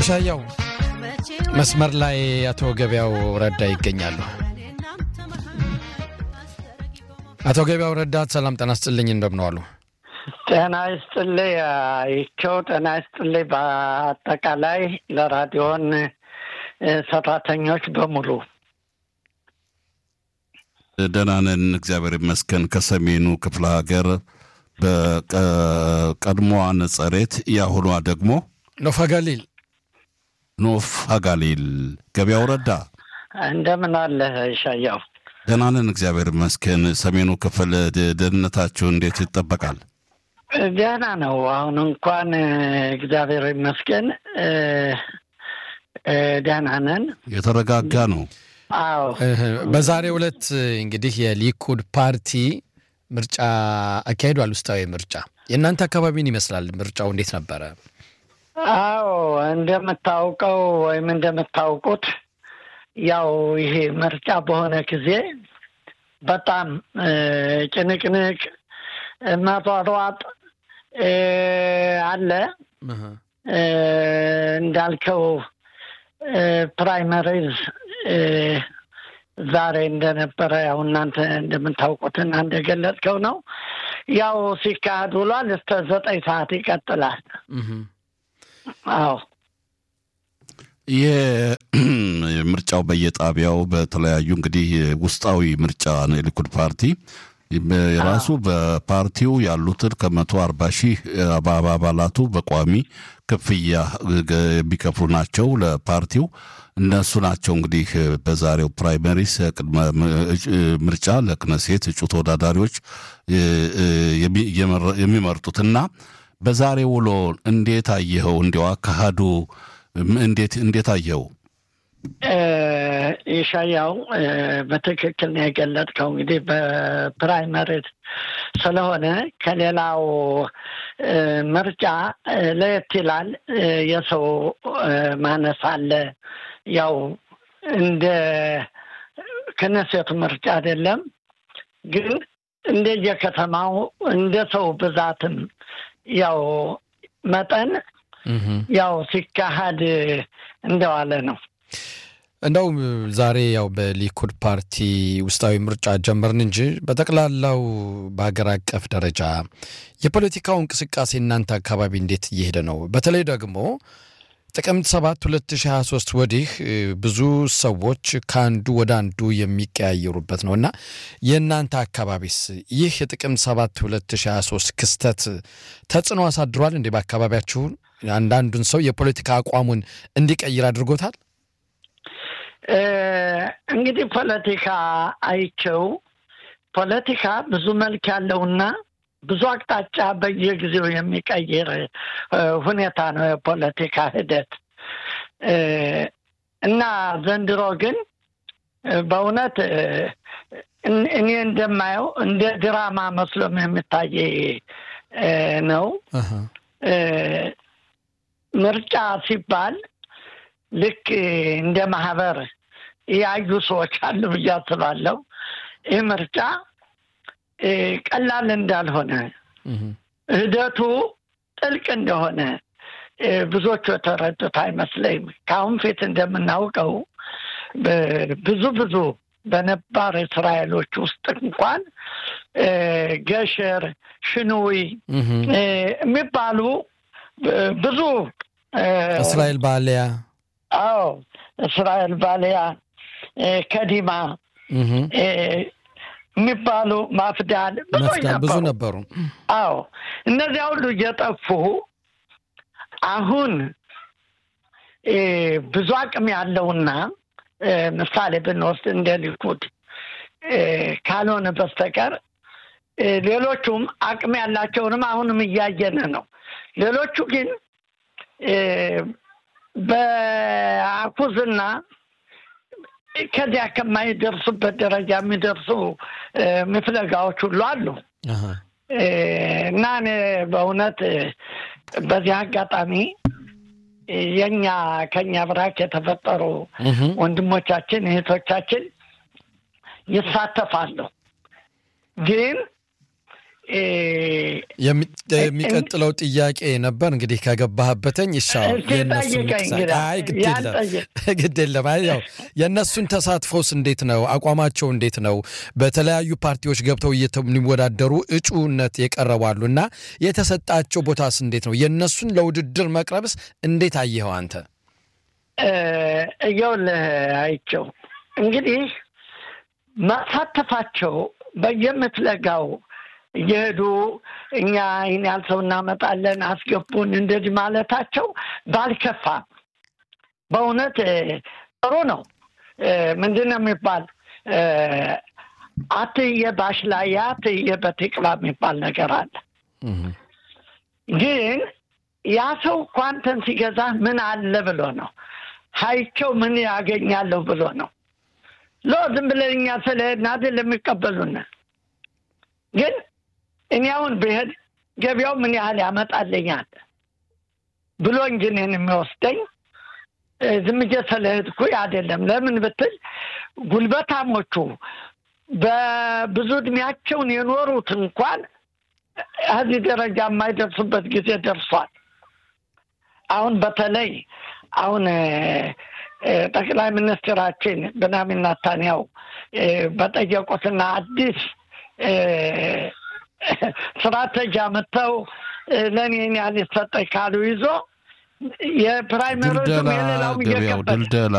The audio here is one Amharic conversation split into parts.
ይሻያው መስመር ላይ አቶ ገበያው ረዳ ይገኛሉ። አቶ ገበያው ረዳ ሰላም ጤና ይስጥልኝ፣ እንደምን ዋሉ? ጤና ይስጥልኝ ይቸው ጤና ይስጥልኝ። በአጠቃላይ ለራዲዮን ሰራተኞች በሙሉ ደህና ነን፣ እግዚአብሔር ይመስገን። ከሰሜኑ ክፍለ ሀገር በቀድሞዋ ነጸሬት የአሁኗ ደግሞ ኖፋ ጋሊል ኖፍ አጋሊል ገበያው ረዳ እንደምን አለህ ይሻያው? ደህና ነን፣ እግዚአብሔር ይመስገን። ሰሜኑ ክፍል ደህንነታችሁ እንዴት ይጠበቃል? ደህና ነው። አሁን እንኳን እግዚአብሔር ይመስገን ደህና ነን። የተረጋጋ ነው። አዎ በዛሬው ዕለት እንግዲህ የሊኩድ ፓርቲ ምርጫ አካሂዷል። ውስጣዊ ምርጫ የእናንተ አካባቢን ይመስላል። ምርጫው እንዴት ነበረ? አዎ እንደምታውቀው ወይም እንደምታውቁት ያው ይሄ ምርጫ በሆነ ጊዜ በጣም ጭንቅንቅ መሯሯጥ አለ። እንዳልከው ፕራይመሪዝ ዛሬ እንደነበረ ያው እናንተ እንደምታውቁትና እንደገለጽከው ነው። ያው ሲካሄድ ውሏል። እስከ ዘጠኝ ሰዓት ይቀጥላል። አዎ ይህ ምርጫው በየጣቢያው በተለያዩ እንግዲህ ውስጣዊ ምርጫ ነው። የሊኩድ ፓርቲ የራሱ በፓርቲው ያሉትን ከመቶ አርባ ሺህ አባላቱ በቋሚ ክፍያ የሚከፍሉ ናቸው ለፓርቲው። እነሱ ናቸው እንግዲህ በዛሬው ፕራይመሪስ ቅድመ ምርጫ ለክነሴት እጩ ተወዳዳሪዎች የሚመርጡት እና በዛሬ ውሎ እንዴት አየኸው? እንዲያው አካሄዱ እንዴት እንዴት አየኸው? ይሻያው በትክክል ነው የገለጥከው። እንግዲህ በፕራይመሪ ስለሆነ ከሌላው ምርጫ ለየት ይላል። የሰው ማነስ አለ። ያው እንደ ክነሴቱ ምርጫ አይደለም፣ ግን እንደየከተማው እንደ ሰው ብዛትም ያው መጠን ያው ሲካሄድ እንደዋለ ነው። እንደው ዛሬ ያው በሊኩድ ፓርቲ ውስጣዊ ምርጫ ጀመርን እንጂ በጠቅላላው በሀገር አቀፍ ደረጃ የፖለቲካው እንቅስቃሴ እናንተ አካባቢ እንዴት እየሄደ ነው? በተለይ ደግሞ ጥቅምት 7 2023 ወዲህ ብዙ ሰዎች ከአንዱ ወደ አንዱ የሚቀያየሩበት ነው እና የእናንተ አካባቢስ ይህ የጥቅምት 7 2023 ክስተት ተጽዕኖ አሳድሯል እንዴ? በአካባቢያችሁ አንዳንዱን ሰው የፖለቲካ አቋሙን እንዲቀይር አድርጎታል? እንግዲህ ፖለቲካ አይቸው ፖለቲካ ብዙ መልክ ያለውና ብዙ አቅጣጫ በየጊዜው የሚቀይር ሁኔታ ነው የፖለቲካ ሂደት እና ዘንድሮ ግን በእውነት እኔ እንደማየው እንደ ድራማ መስሎም የሚታይ ነው። ምርጫ ሲባል ልክ እንደ ማህበር ያዩ ሰዎች አሉ ብዬ አስባለሁ። ይህ ምርጫ ቀላል እንዳልሆነ ሂደቱ ጥልቅ እንደሆነ ብዙዎቹ የተረዱት አይመስለኝም። ከአሁን ፊት እንደምናውቀው ብዙ ብዙ በነባር እስራኤሎች ውስጥ እንኳን ገሸር፣ ሽኑዊ የሚባሉ ብዙ እስራኤል ባሊያ አዎ እስራኤል ባሊያ ከዲማ የሚባሉ ማፍዳል ብዙ ነበሩ። አዎ እነዚያ ሁሉ እየጠፉ አሁን ብዙ አቅም ያለውና ምሳሌ ብንወስድ እንደ ሊኩድ ካልሆነ በስተቀር ሌሎቹም አቅም ያላቸውንም አሁንም እያየን ነው። ሌሎቹ ግን በአኩዝና ከዚያ ከማይደርሱበት ደረጃ የሚደርሱ ምፍለጋዎች ሁሉ አሉ እና እኔ በእውነት በዚህ አጋጣሚ የኛ ከኛ ብራክ የተፈጠሩ ወንድሞቻችን እህቶቻችን ይሳተፋሉ። ግን የሚቀጥለው ጥያቄ ነበር እንግዲህ ከገባህበተኝ ይሻው ግድ የለም። ያው የእነሱን ተሳትፎስ እንዴት ነው? አቋማቸው እንዴት ነው? በተለያዩ ፓርቲዎች ገብተው የሚወዳደሩ እጩነት የቀረባሉ እና የተሰጣቸው ቦታስ እንዴት ነው? የእነሱን ለውድድር መቅረብስ እንዴት አየኸው አንተ? እየውልህ አይቸው እንግዲህ መሳተፋቸው በየምትለጋው እየሄዱ እኛ ይህን ያህል ሰው እናመጣለን አስገቡን እንደዚህ ማለታቸው ባልከፋ በእውነት ጥሩ ነው። ምንድን ነው የሚባል አትየ ባሽላያ አትየ በቴቅላ የሚባል ነገር አለ። ግን ያ ሰው እኮ አንተን ሲገዛ ምን አለ ብሎ ነው ሀይቸው ምን ያገኛለሁ ብሎ ነው ሎ ዝም ብለን እኛ ስለሄድን አይደል የሚቀበሉን። ግን እኔ አሁን ብሄድ ገበያው ምን ያህል ያመጣልኛል ብሎ እንጂ እኔን የሚወስደኝ ዝም ብዬ ስለሄድኩ አይደለም። ለምን ብትል ጉልበታሞቹ በብዙ እድሜያቸውን የኖሩት እንኳን እዚህ ደረጃ የማይደርሱበት ጊዜ ደርሷል። አሁን በተለይ አሁን ጠቅላይ ሚኒስትራችን ብንያሚን ኔታንያሁ በጠየቁትና አዲስ ስትራቴጂ አመጥተው ለእኔ ያህል ይሰጠኝ ካሉ ይዞ የፕራይመሪዝም የሌላውም ድልደላ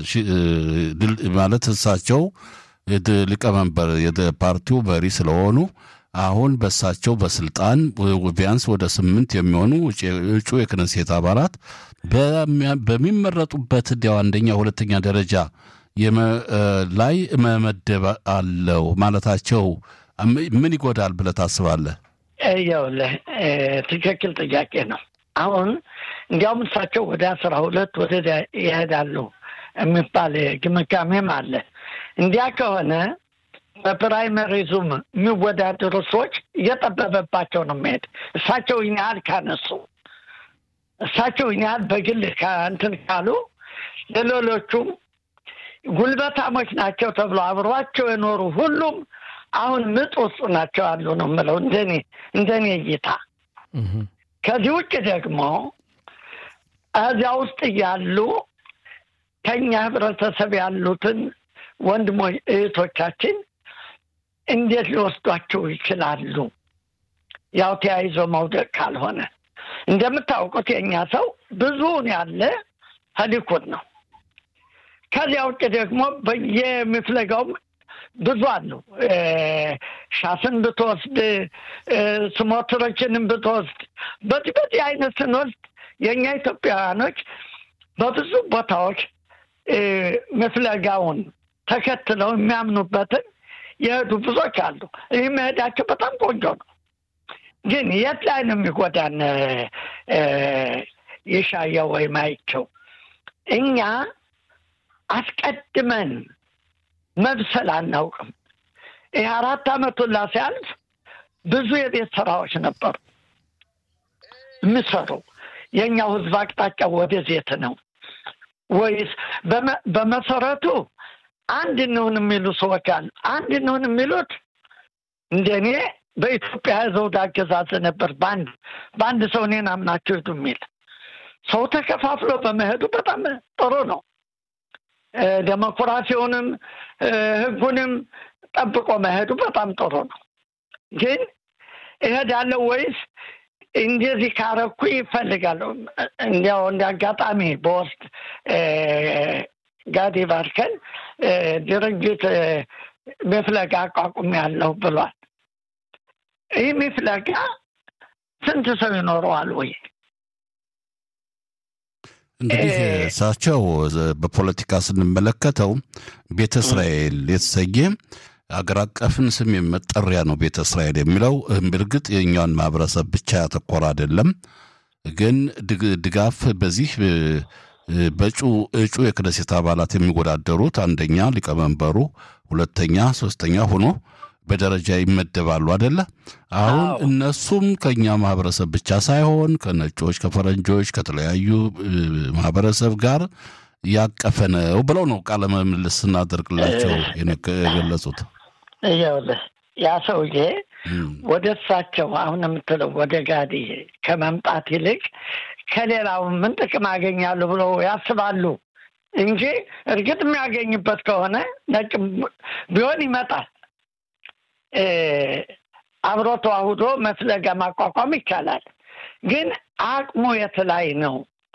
ማለት እሳቸው ሊቀመንበር የፓርቲው መሪ ስለሆኑ አሁን በሳቸው በስልጣን ቢያንስ ወደ ስምንት የሚሆኑ እጩ የክነሴት አባላት በሚመረጡበት እንዲያው አንደኛ ሁለተኛ ደረጃ ላይ መመደብ አለው ማለታቸው ምን ይጎዳል ብለህ ታስባለህ? ይኸውልህ ትክክል ጥያቄ ነው። አሁን እንዲያውም እሳቸው ወደ አስራ ሁለት ወደ ይሄዳሉ የሚባል ግምጋሜም አለ። እንዲያ ከሆነ በፕራይመሪዙም የሚወዳደሩ ሰዎች እየጠበበባቸው ነው የሚሄድ እሳቸው ይህን ያህል ካነሱ እሳቸው ይህን ያህል በግል እንትን ካሉ ለሌሎቹም ጉልበታሞች ናቸው ተብሎ አብሯቸው የኖሩ ሁሉም አሁን ምጥ ውስጥ ናቸው ያሉ ነው የምለው እንደኔ እንደኔ እይታ። ከዚህ ውጭ ደግሞ እዚያ ውስጥ ያሉ ከኛ ህብረተሰብ ያሉትን ወንድሞች እህቶቻችን እንዴት ሊወስዷቸው ይችላሉ? ያው ተያይዞ መውደቅ ካልሆነ እንደምታውቁት የእኛ ሰው ብዙውን ያለ ሊኩድ ነው። ከዚያ ውጭ ደግሞ በየምፍለጋውም ብዙ አሉ። ሻስን ብትወስድ ስሞትሮችንም ብትወስድ በዚህ በዚህ አይነት ስንወስድ የእኛ ኢትዮጵያውያኖች በብዙ ቦታዎች ምፍለጋውን ተከትለው የሚያምኑበትን የሄዱ ብዙዎች አሉ። ይህ መሄዳቸው በጣም ቆንጆ ነው። ግን የት ላይ ነው የሚጎዳን? የሻየው ወይም አይቸው እኛ አስቀድመን መብሰል አናውቅም። ይህ አራት ዓመቱን ላ ሲያልፍ ብዙ የቤት ስራዎች ነበሩ የሚሰሩ። የእኛው ህዝብ አቅጣጫ ወደዜት ነው ወይስ በመሰረቱ አንድ እንሁን የሚሉ ሰዎች አሉ። አንድ እንሁን የሚሉት እንደኔ በኢትዮጵያ ዘውድ አገዛዝ ነበር። በአንድ በአንድ ሰው እኔን አምናችሁ ሂዱ የሚል ሰው ተከፋፍሎ በመሄዱ በጣም ጥሩ ነው። ዴሞክራሲውንም ህጉንም ጠብቆ መሄዱ በጣም ጥሩ ነው። ግን እሄዳለሁ ወይስ እንደዚህ ካረኩ ይፈልጋለሁ። እንዲያው እንደ አጋጣሚ በወስድ ጋዲ ባርከን ድርጅት መፍለጋ አቋቁም ያለው ብሏል። ይህ መፍለጋ ስንት ሰው ይኖረዋል ወይ? እንግዲህ እሳቸው በፖለቲካ ስንመለከተው ቤተ እስራኤል የተሰኘ አገር አቀፍን ስም መጠሪያ ነው። ቤተ እስራኤል የሚለው እርግጥ የእኛውን ማህበረሰብ ብቻ ያተኮረ አይደለም። ግን ድጋፍ በዚህ በእጩ እጩ የክነሴት አባላት የሚወዳደሩት አንደኛ ሊቀመንበሩ፣ ሁለተኛ፣ ሶስተኛ ሆኖ በደረጃ ይመደባሉ አደለ? አሁን እነሱም ከእኛ ማህበረሰብ ብቻ ሳይሆን ከነጮች፣ ከፈረንጆች፣ ከተለያዩ ማህበረሰብ ጋር ያቀፈ ነው ብለው ነው ቃለ ምልልስ ስናደርግላቸው የገለጹት። ይኸውልህ ያ ሰውዬ ወደ እሳቸው አሁን የምትለው ወደ ጋዲ ከመምጣት ይልቅ ከሌላው ምን ጥቅም አገኛሉ ብለው ያስባሉ እንጂ እርግጥ የሚያገኝበት ከሆነ ነጭ ቢሆን ይመጣል። አብሮ ተዋህዶ መፍለጋ ማቋቋም ይቻላል። ግን አቅሙ የት ላይ ነው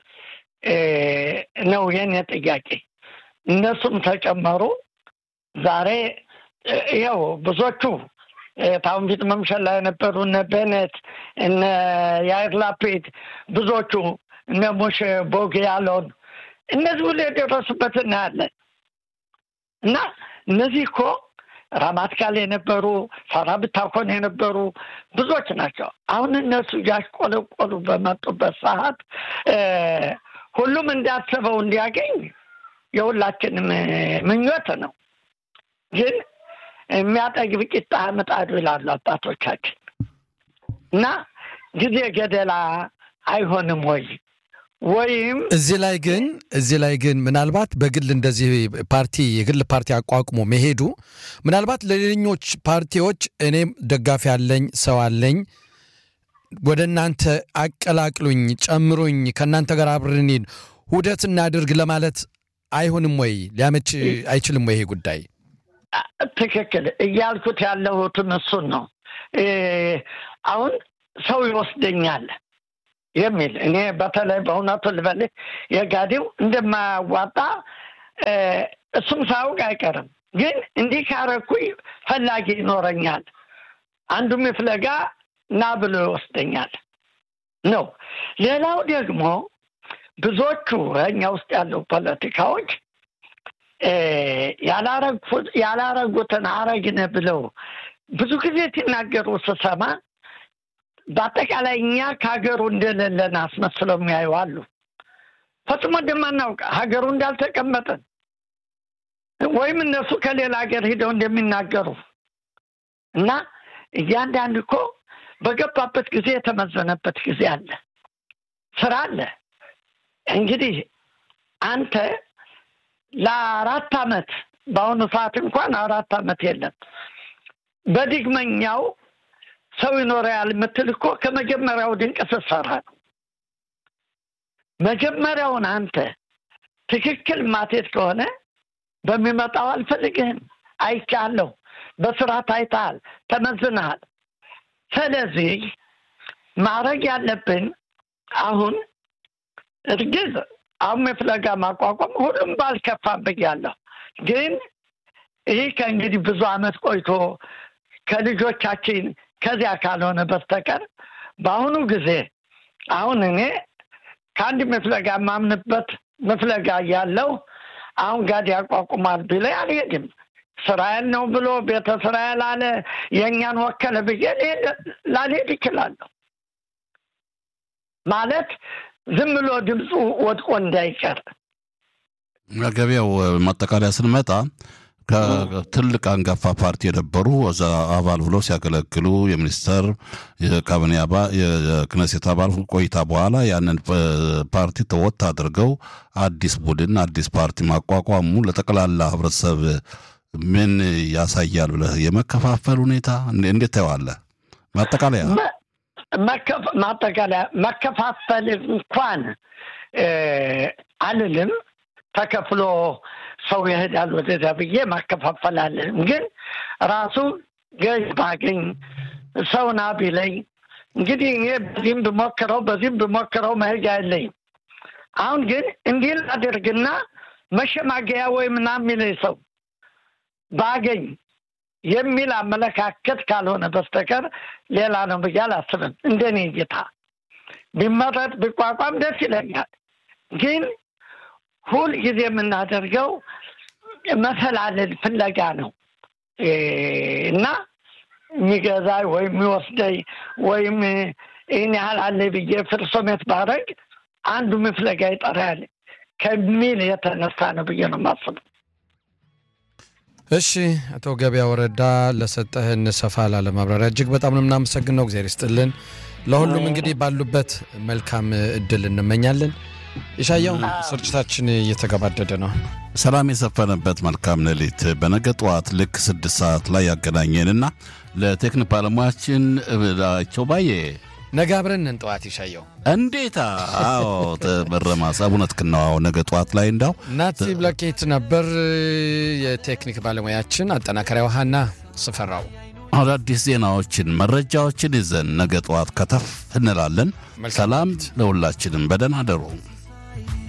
ነው የኔ ጥያቄ። እነሱም ተጨመሩ። ዛሬ ይኸው ብዙዎቹ ታሁን ፊት መምሸል ላይ የነበሩ እነ ቤኔት እነ ያይር ላፒድ ብዙዎቹ እነ ሞሼ ቦግ ያለውን እነዚህ ሁሉ የደረሱበት እናያለን። እና እነዚህ እኮ ራማትካል የነበሩ ሳራ ብታኮን የነበሩ ብዙዎች ናቸው። አሁን እነሱ እያሽቆለቆሉ በመጡበት ሰዓት ሁሉም እንዳሰበው እንዲያገኝ የሁላችንም ምኞት ነው። ግን የሚያጠግብ ቂጣ ምጣዱ ይላሉ አባቶቻችን እና ጊዜ ገደላ አይሆንም ወይ ወይም እዚህ ላይ ግን እዚህ ላይ ግን ምናልባት በግል እንደዚህ ፓርቲ የግል ፓርቲ አቋቁሞ መሄዱ ምናልባት ለሌሎች ፓርቲዎች እኔም ደጋፊ አለኝ ሰው አለኝ ወደ እናንተ አቀላቅሉኝ፣ ጨምሩኝ፣ ከእናንተ ጋር አብረን ውህደት እናድርግ ለማለት አይሆንም ወይ? ሊያመች አይችልም ወይ? ይሄ ጉዳይ ትክክል እያልኩት ያለሁትን እሱን ነው። አሁን ሰው ይወስደኛል የሚል እኔ በተለይ በእውነቱ ልበልህ የጋዴው እንደማያዋጣ እሱም ሳያውቅ አይቀርም። ግን እንዲህ ካረኩኝ ፈላጊ ይኖረኛል፣ አንዱም ፍለጋ ና ብሎ ይወስደኛል ነው። ሌላው ደግሞ ብዙዎቹ እኛ ውስጥ ያለው ፖለቲካዎች ያላረጉትን አረግነ ብለው ብዙ ጊዜ ሲናገሩ ስሰማ በአጠቃላይ እኛ ከሀገሩ እንደሌለን አስመስለው የሚያዩ አሉ። ፈጽሞ እንደማናውቅ ሀገሩ እንዳልተቀመጠን ወይም እነሱ ከሌላ ሀገር ሂደው እንደሚናገሩ እና እያንዳንድ እኮ በገባበት ጊዜ የተመዘነበት ጊዜ አለ፣ ስራ አለ። እንግዲህ አንተ ለአራት አመት በአሁኑ ሰዓት እንኳን አራት አመት የለም በድግመኛው ሰው ይኖራል የምትል እኮ ከመጀመሪያው ድንቅ ስትሰራ ነው። መጀመሪያውን አንተ ትክክል ማቴት ከሆነ በሚመጣው አልፈልግህም፣ አይቻለሁ፣ በስራ ታይተሃል፣ ተመዝነሃል። ስለዚህ ማድረግ ያለብን አሁን እርግዝ አሁን የፍለጋ ማቋቋም ሁሉም ባልከፋ ብያለሁ። ግን ይህ ከእንግዲህ ብዙ አመት ቆይቶ ከልጆቻችን ከዚያ ካልሆነ በስተቀር በአሁኑ ጊዜ አሁን እኔ ከአንድ መፍለጋ የማምንበት መፍለጋ እያለው አሁን ጋድ ያቋቁማል ቢለ አልሄድም። እስራኤል ነው ብሎ ቤተ እስራኤል አለ የእኛን ወከለ ብዬ ላልሄድ ይችላለሁ። ማለት ዝም ብሎ ድምፁ ወድቆ እንዳይቀር ገበያው ማጠቃለያ ስንመጣ ከትልቅ አንጋፋ ፓርቲ የነበሩ እዛ አባል ብለው ሲያገለግሉ የሚኒስተር የካቢኔ አባል የክነሴት አባል ቆይታ በኋላ ያንን ፓርቲ ተወት አድርገው አዲስ ቡድን አዲስ ፓርቲ ማቋቋሙ ለጠቅላላ ህብረተሰብ ምን ያሳያል ብለህ የመከፋፈል ሁኔታ እንዴት ታየዋለህ? ማጠቃለያ ማጠቃለያ መከፋፈል እንኳን አልልም ተከፍሎ ሰው ይሄዳል ወደዚያ ብዬ ማከፋፈል አለንም። ግን ራሱ ገዥ ባገኝ ሰውና ቢለኝ እንግዲህ እኔ በዚህም ብሞክረው በዚህም ብሞክረው መሄጃ የለኝም። አሁን ግን እንዲህ ላድርግና መሸማገያ ወይ ምናምን የሚለኝ ሰው ባገኝ የሚል አመለካከት ካልሆነ በስተቀር ሌላ ነው ብዬ አላስብም። እንደኔ እይታ ቢመረጥ ቢቋቋም ደስ ይለኛል። ግን ሁል ጊዜ የምናደርገው መፈላለል ፍለጋ ነው እና የሚገዛኝ ወይም የሚወስደኝ ወይም ይህን ያህል አለ ብዬ ፍርሶሜት ባረግ አንዱ ፍለጋ ይጠራል ከሚል የተነሳ ነው ብዬ ነው የማስበው። እሺ አቶ ገበያ ወረዳ ለሰጠህን ሰፋ ላለ ማብራሪያ እጅግ በጣም ነው የምናመሰግነው። እግዚአብሔር ይስጥልን። ለሁሉም እንግዲህ ባሉበት መልካም እድል እንመኛለን። የሻያው ስርጭታችን እየተገባደደ ነው። ሰላም የሰፈነበት መልካም ሌሊት። በነገ ጠዋት ልክ ስድስት ሰዓት ላይ ያገናኘንና ለቴክኒክ ባለሙያችን ቸው ባዬ ነገ አብረን እንጠዋት ይሻየው እንዴታ! አዎ በረማስ እውነት ክናዋው ነገ ጠዋት ላይ እንዳው ናቲ ብላኬት ነበር የቴክኒክ ባለሙያችን። አጠናከሪያ ውሃና ስፈራው አዳዲስ ዜናዎችን መረጃዎችን ይዘን ነገ ጠዋት ከተፍ እንላለን። ሰላም ለሁላችንም። በደህና አደሩ።